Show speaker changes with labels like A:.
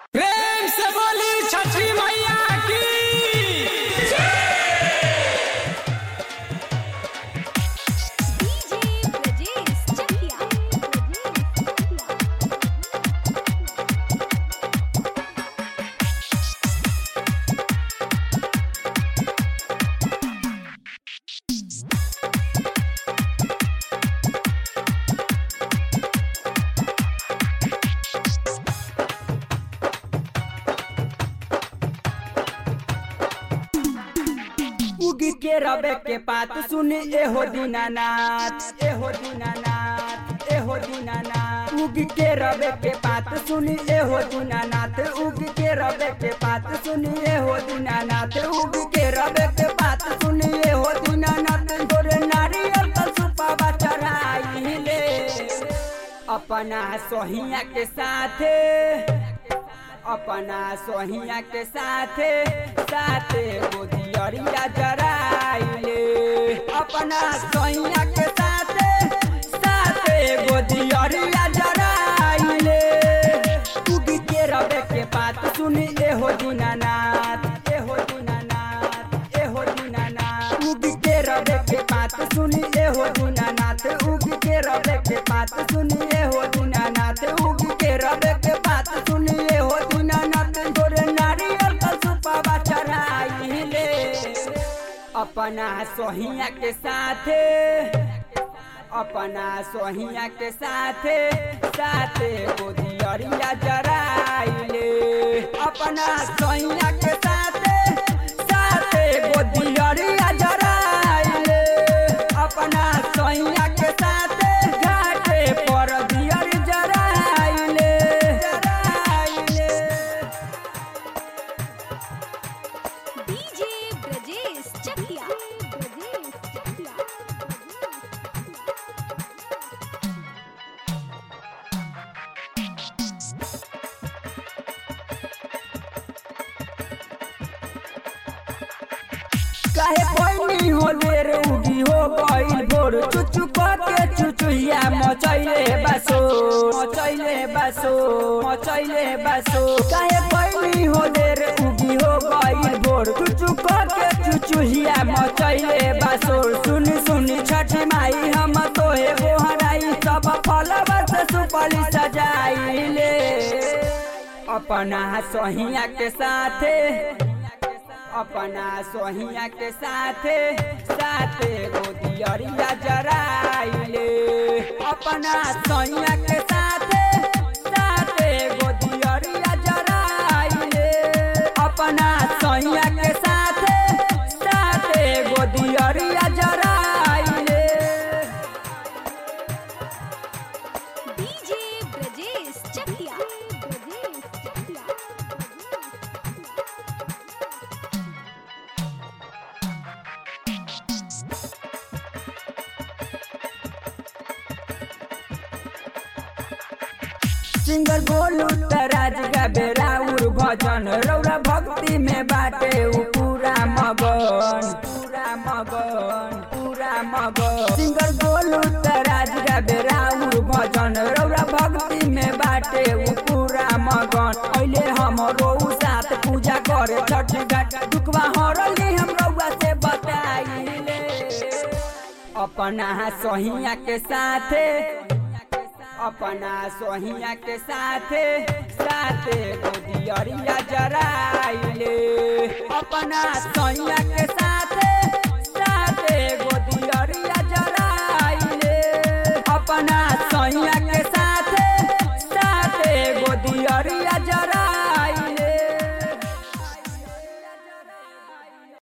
A: प्रेम से बोली छठी मैया की
B: डीजे ब्रजेश चकिया
C: उगी के रबे के पात सुनी एहो दीनानाथ एहो दीनानाथ एहो दीनानाथ उगी के रबे के पात सुनी एहो दीनानाथ उगी के रबे के पात सुनी एहो दीनानाथ उगी के रबे के पात सुनी एहो दीनानाथ गोरे नारियल का सुपावा चढ़ाई ले अपना सोहिया के साथे अपना सोहिया के साथे साथे गोदियरिया जराइले अपना सोहिया के साथे साथे गोदियरिया जराइले उगी के रबे के बात सुनी एहो दीनानाथ एहो दीनानाथ एहो दीनानाथ उगी के रबे के बात सुनी एहो दीनानाथ उगी के रबे के बात सुनी एहो दीनानाथ उगी के रबे के बात सुनी एहो दीनानाथ गोरे नारियल का सुपावा चढ़ाइले अपना सोहिया के साथे अपना सोहिया के साथे साथे गोदियरिया जराइले अपना सोहिया के साथे साथे गोदियरिया जराइले अपना सोहिया के साथे घाटे पर दियर जराइले जराइले
B: डीजे ब्रजेश चकिया ब्रजेश चकिया
C: काहे कोई नहीं हो देर उगी हो गइल भोर चुचु के चुचुहिया मचैले बासो मचैले बासो मचैले बासो काहे कोई नहीं हो देर उगी हो गइल भोर चुचु के चुचुहिया मचैले बासो सुनी सुनी छठी माई हम तोहे गोहराई सब फलवा से सुपली सजाइले अपना सोहिया के साथे अपना सोहिया के साथे साथे गोदियरिया जराइले अपना सोहिया के साथे साथे गोदियरिया जराइले अपना सोहिया के साथे साथे गोदियरिया जराइले
B: डीजे ब्रजेश चकिया ब्रजेश चकिया
C: सिंगर बोलू तराज का बेराउर भजन रौरा भक्ति में बाटे उ पूरा मगन पूरा मगन पूरा मगन सिंगर बोलू तराज का बेराउर भजन रौरा भक्ति में बाटे उ पूरा मगन अहिले हमरो उ साथ पूजा करे छठ घाट दुखवा हरली हम रौआ से बताइले अपना सोहिया के साथे अपना सोहिया के साथे साथे गोदियरिया जराइले अपना सोहिया के साथ